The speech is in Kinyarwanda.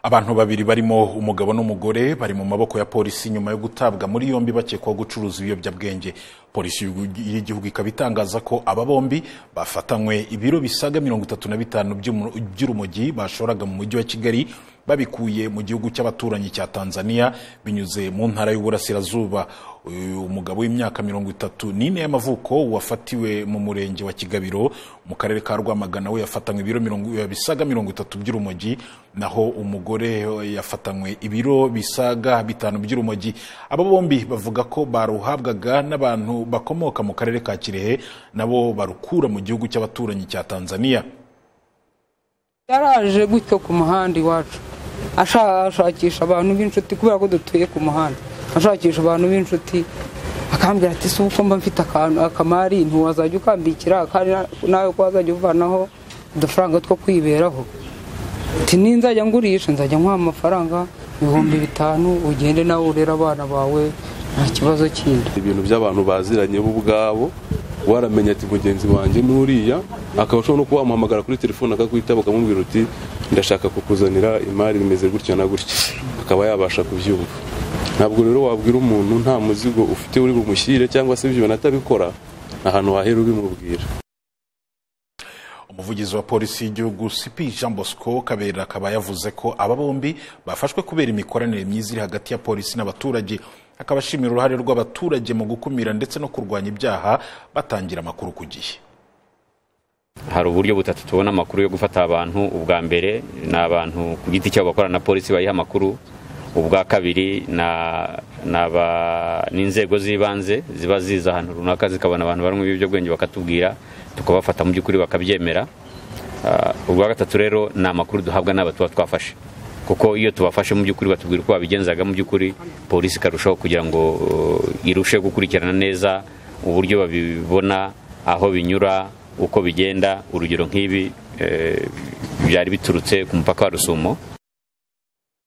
abantu babiri barimo umugabo n'umugore bari mu maboko ya polisi nyuma yo gutabwa muri yombi bakekwaho gucuruza ibiyobyabwenge polisi y'igihugu ikaba itangaza ko aba bombi bafatanywe ibiro bisaga mirongo itatu na bitanu by'umu- by'urumogi bashoraga mu mujyi wa kigali babikuye mu gihugu cy'abaturanyi cya tanzania binyuze mu ntara y'uburasirazuba uyu mugabo w'imyaka mirongo itatu n'ine y'amavuko wafatiwe mu murenge wa kigabiro mu karere ka rwamagana we yafatanywe ibiro mirongo- bisaga mirongo itatu by'urumogi naho umugore yafatanywe ibiro bisaga bitanu by'urumogi aba bombi bavuga ko baruhabwaga n'abantu bakomoka mu karere ka kirehe nabo barukura mu gihugu cy'abaturanyi cya tanzania yaraje gutyo ku muhanda iwacu ashakishaka abantu b'inshuti kubera ko dutuye ku muhanda ashakisha abantu b'inshuti akambwira ati si uko mba mfite akantu akamari ntiwazajya ukambikira kandi nawe ko wazajya uvanaho udufaranga two kwiberaho ati ninzajya ngurisha nzajya nkuha amafaranga ibihumbi bitanu ugende nawe urere abana bawe nta kibazo kindi ibintu by'abantu baziranye bo ubwabo waramenya ati mugenzi wanjye n'uriya akaba ashobora no kuba wamuhamagara kuri telefone akakwitaba ukamubwira uti ndashaka kukuzanira imari bimeze gutya na gutya akaba yabasha kubyumva ntabwo rero wabwira umuntu nta muzigo ufite uri bumushyire cyangwa se ibyo atabikora ahantu wahera ubimubwira umuvugizi wa polisi y'igihugu sipi jean bosco kabera akaba yavuze ko aba bombi bafashwe kubera imikoranire myiza iri hagati ya polisi n'abaturage akaba ashimira uruhare rw'abaturage mu gukumira ndetse no kurwanya ibyaha batangira amakuru ku gihe hari uburyo butatu tubona amakuru yo gufata abantu ubwa mbere ni abantu ku giti cyabo bakorana na polisi bayiha amakuru ubwa kabiri na- ni aba- ni inzego z'ibanze ziba ziza ahantu runaka zikabona abantu barimo ibiyobyabwenge bakatubwira tukabafata mu by'ukuri bakabyemera Ah, ubwa gatatu rero ni amakuru duhabwa n'aba tuba twafashe kuko iyo tubafashe mu by'ukuri batubwira uko babigenzaga mu by'ukuri polisi ikarushaho kugira ngo uh, irusheho gukurikirana neza uburyo babibona aho binyura uko bigenda urugero nk'ibi eh, byari biturutse ku mupaka wa rusumo